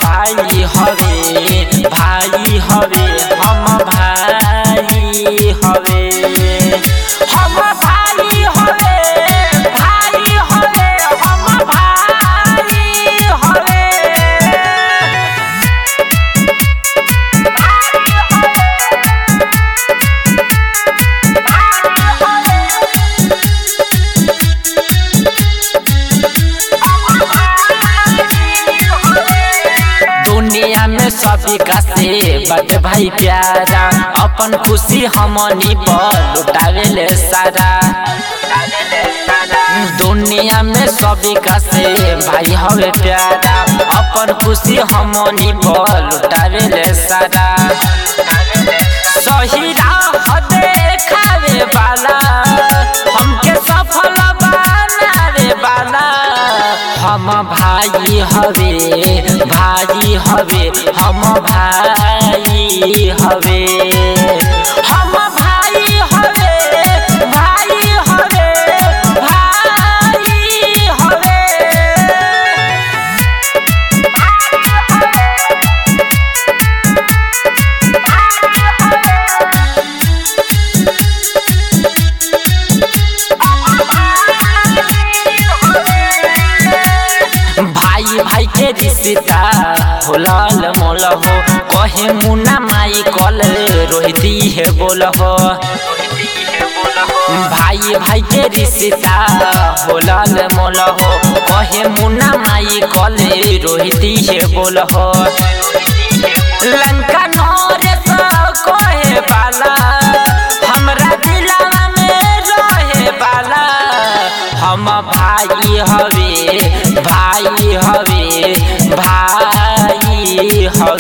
भाई हवे भाई हवे हम भाई हवे हम भाई हवे भाई हवे हम भाई हवे दुनिया में सभी का से बट भाई प्यारा अपन खुशी हमनी पर लुटावे ले सारा दुनिया में सभी का से भाई हवे प्यारा अपन खुशी हमनी पर लुटावे ले सारा सही राह देखावे वाला हमके सफल बनावे वाला हम भाई हवे भाई हवे हम भाई हवे हम भाई हवे भाई हवे भाई हवे भाई भाई के रिश्ता होलल मोल हो कहे मुन्ना माई कल रोहिती है बोल हो भाई भाई के रिश्ता होलल मोल हो कहे मुन्ना माई कल रोहिती है बोल हो लंका नरेश कहे बाला हमरा दिलवा में रहे बाला हम भाई हवे भाई हवे भाई हवे